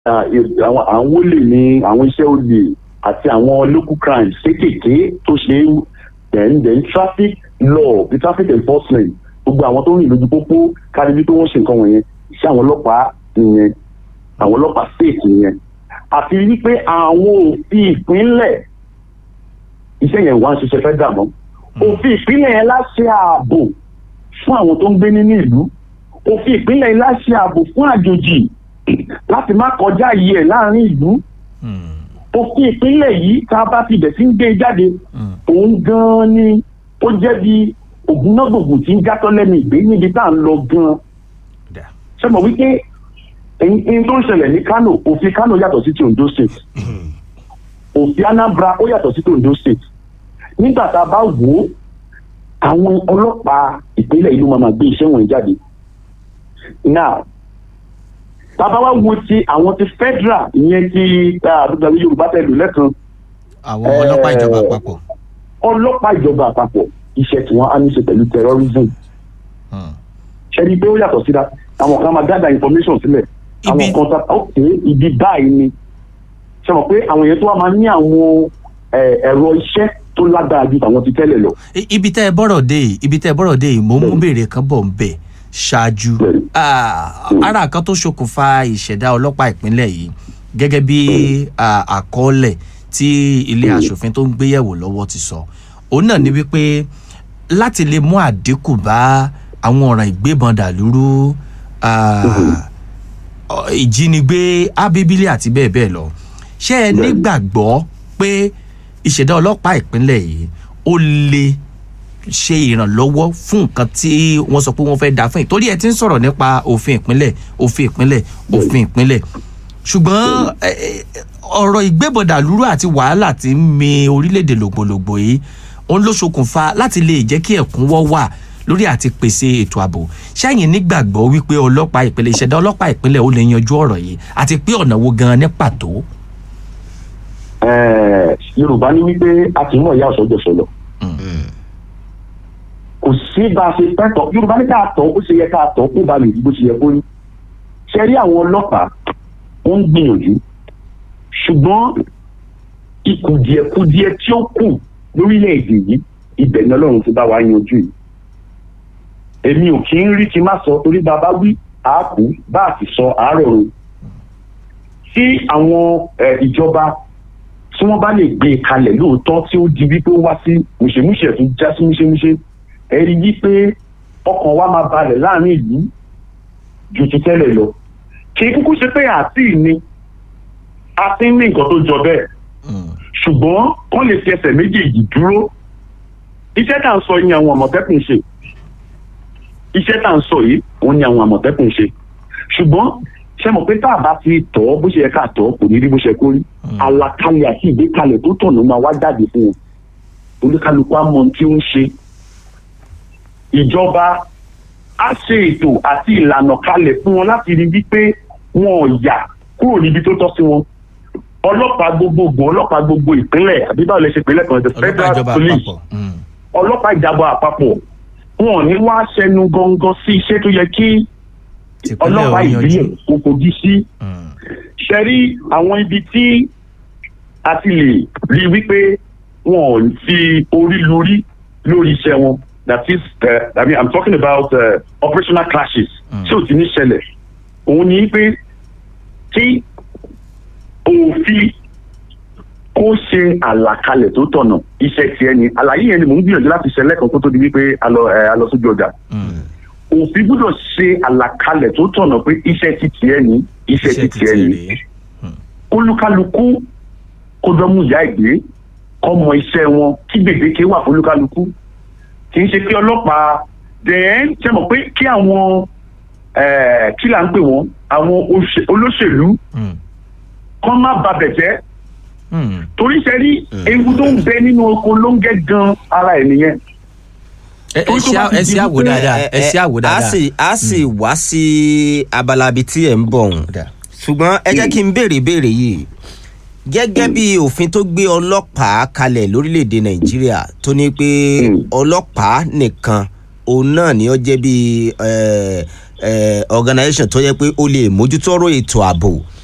ah, ì- àwọn àwọn olè ní àwọn iṣẹ́ olè àti àwọn local crimes kéékèèké tó ṣe é then then traffic law the traffic enforcement gbogbo àwọn tó ń rìn lójú pópó kárí wípé wọ́n ṣe nǹkan wọ̀nyẹn iṣẹ́ àwọn ọlọ́pàá nìyẹn àwọn ọlọ́pàá state nìyẹn àti wípé àwọn òfin ìpínlẹ̀ iṣẹ́ yẹn wá ń ṣiṣẹ́ fẹ́ dà mọ́ òfin ìpínlẹ̀ yẹn láṣẹ ààbò fún àwọn tó ń gbé nínú ìlú òfin ìpínlẹ̀ yẹn láṣẹ ààbò fún àjòjì láti má kọjá yìí ẹ̀ láàrin ìlú Mm, òfin ìpínlẹ̀ yìí tá a bá ti bẹ̀ sí ń gbé e jáde mm, òun gan-an ni ó jẹ́ bí ògúnnágbògùn tí ń játọ́ lẹ́nu ìgbé níbi tá à ń lọ gan-an dà. ṣe mọ̀ wípé ẹyin ẹyin tó ń ṣẹlẹ̀ ní Kano òfin Kano yàtọ̀ sí ti Ondo state òfin Anambra ó yàtọ̀ sí ti Ondo state nígbà tá a bá wò ó àwọn ọlọ́pàá ìpínlẹ̀ ìlú máa máa gbé iṣẹ́ wọn jáde now bàbá wa wo ti àwọn ti federal ìyẹn ti àdúgbò Yorùbá tẹ̀lé lẹ́kan àwọn ọlọ́pàá ìjọba àpapọ̀. ọlọ́pàá ìjọba àpapọ̀ iṣẹ́ tí wọ́n á ní ṣe pẹ̀lú terrorism Mm. ṣẹ́ni pé ó yàtọ̀ síra àwọn kan máa gather information sílẹ̀ àwọn Ibi- kan tá ok ibi báyìí ni ṣe mọ̀ pé àwọn èèyàn tó wà máa ní àwọn eh, ẹ̀rọ iṣẹ́ tó lágbára ju tàwọn ti tẹ́lẹ̀ lọ. I- ibi tẹ́ ẹ bọ́rọ̀ dé yìí ibi tẹ́ ẹ bọ́rọ̀ dé yìí mò ń mú béèrè kan bọ̀ ń bẹ̀ ṣáájú Bẹ́ẹ̀ni. Ah, ara kan tó ṣokùnfà ìṣẹ̀dá ọlọ́pàá ìpínlẹ̀ yìí gẹ́gẹ́ bí ah, àkọọ́lẹ̀ tí ilé aṣòfin tó ń gbéyẹ̀wò lọ́wọ́ ti sọ òun náà ni wípé láti lè mú àdínkù bá àwọn ọ̀ràn ìgbébọn dàlúrú ah, ọ- ìjínigbé ábíbílẹ̀ àti bẹ́ẹ̀ bẹ́ẹ̀ lọ ṣé ẹ Bẹ́ẹ̀ni. nígbàgbọ́ pé ìṣẹ̀dá ọlọ́pàá ìpínlẹ̀ yìí ó lè ṣe ìrànlọ́wọ́ fún nǹkan tí wọ́n sọ pé wọ́n fẹ́ dá fún yìí torí ẹ ti ń sọ̀rọ̀ nípa òfin ìpínlẹ̀ òfin ìpínlẹ̀ òfin ìpínlẹ̀ ṣùgbọ́n ẹ, ẹ, ọ̀rọ̀ ìgbébọ̀dàlúrú àti wàhálà tí ń mi orílẹ̀-èdè lògbòlògbò yìí òun ló ṣokùnfà láti lè jẹ́ kí ẹ̀kúnwọ́ wà lórí àti pèsè ètò ààbò ṣẹ́yìn nígbàgbọ́ wípé ọlọ́pàá ìpínlẹ̀ ìṣẹ̀dá ọlọ́pàá ìpínlẹ̀ ó lè yanjú ọ̀rọ̀ yìí àti pé ọ̀nà wo gan-an ní pàtó. Eh, Yorùbá ní wípé a kì í mọ̀ ìyá ọ̀sọ́ jọ̀sọ̀ lọ. kò sí bá a ṣe fẹ́ tọ̀ Yorùbá ní ká tọ̀ ó ṣe yẹ ká tọ̀ kó ba lè rí bó ṣe yẹ kó rí. ṣe rí àwọn ọlọ́pàá wọ́n ń gbìyànjú ṣùgbọ́n ìkùdìẹ̀kudiẹ tí ó kù lórílẹ̀‐èdè yìí ibẹ̀ ni Ọlọ́run ti bá wa yanjú yìí. èmi ò kí ń rí kí n má sọ torí bàbá wí àákú bá a sì sọ àárọ̀ rò tí àwọn eh, ìjọba tí wọ́n bá lè gbé e kalẹ̀ lóòótọ́ tí ó di wípé ó wá sí mùṣemúṣe tó já sí múṣemúṣe ẹ rí wípé ọkàn wa máa balẹ̀ láàrin ìlú ju ti tẹ́lẹ̀ lọ kì í kúkú ṣe pé àti ni a ti ń ní nǹkan tó jọ bẹ́ẹ̀ Mm. ṣùgbọ́n wọ́n lè fi ẹsẹ̀ méjèèjì dúró iṣẹ́ tá à ń sọ yìí ni àwọn àmọ̀tẹ́kùn ṣe iṣẹ́ tá à ń sọ yìí òun ni àwọn àmọ̀tẹ́kùn ṣe ṣùgbọ́n ṣe mọ̀ pé tá a bá ti tọ̀ ọ́ bó ṣe yẹ ká tọ̀ ọ́ kò ní rí bó ṣe kó rí àlàkalẹ̀ àti ìgbékalẹ̀ tó tọ̀nà máa wá jáde fún wọn olúkálukú á mọ ohun tí ó ń ṣe ìjọba á ṣe ètò àti ìlànà kalẹ̀ fún wọn láti rí wípé wọn ò yà kúrò níbi tó tọ́ sí wọn ọlọ́pàá gbogbogbò ọlọ́pàá gbogbo ìpínlẹ̀ àbí báwo lè ṣe pínlẹ̀ kan the ọlọ́pàá federal ìjọba police àpapọ̀. Mm. ọlọ́pàá ìjàmbá àpapọ̀ wọn ò ní wá ṣẹnu gangan sí iṣẹ́ tó yẹ kí tìpínlẹ̀ ọlọ́pàá ò yanjú. ìbílẹ̀ kò kojú sí Mm. ṣe rí àwọn ibi tí a ti lè rí wípé wọn ò fi orí lórí lórí iṣẹ́ wọn that is uh, I mean I'm talking about uh, operational clashes Mm. tí ò ti ní ṣẹlẹ̀ òun ni pé kí òfin kó ṣe àlàkalẹ̀ tó tọ̀nà iṣẹ́ tiẹ̀ ni àlàyé yẹn ni mò ń gbìyànjú láti ṣe lẹ́ẹ̀kan kó tó di wípé a lọ ẹ, a lọ sójú ọjà Mm. òfin gbọ́dọ̀ ṣe àlàkalẹ̀ tó tọ̀nà pé iṣẹ́ ti tiẹ̀ ni iṣẹ́ ti tiẹ̀ ni rèé. kólúkálukú kó dánmú ìyá ìgbé kọ́ mọ iṣẹ́ wọn kí gbèdéke wà fólúkálukú kì í ṣe kí ọlọ́pàá dẹ̀ẹ́n ṣe mọ̀ pé kí àwọn eh, kí là ń pè wọ́n àwọn òṣè- olóṣèlú Mm. kọ́ má babẹ̀ jẹ́ Mm. torí ṣe rí ewu tó ń bẹ nínú oko ló ń gẹ́ gan ara ẹ̀ nìyẹn ẹ ẹ Torí tó ṣe bá ti ẹ di ṣe àwò wípé- dáadáa ẹ ṣe àwò a dáadáa. sì a sì wá sí abala ibi tí ẹ̀ ń bọ̀ ọ̀hún Dáa. ṣùgbọ́n ẹ jẹ́ kí n béèrè béèrè yìí gẹ́gẹ́ bí òfin tó gbé ọlọ́pàá kalẹ̀ lórílẹ̀‐èdè nàìjíríà tó ní pé Mm. ọlọ́pàá nìkan òun náà ni ó jẹ́ bí eh, eh, organisation tó yẹ pé ó lè mójútó ọ̀rọ̀ ètò ààbò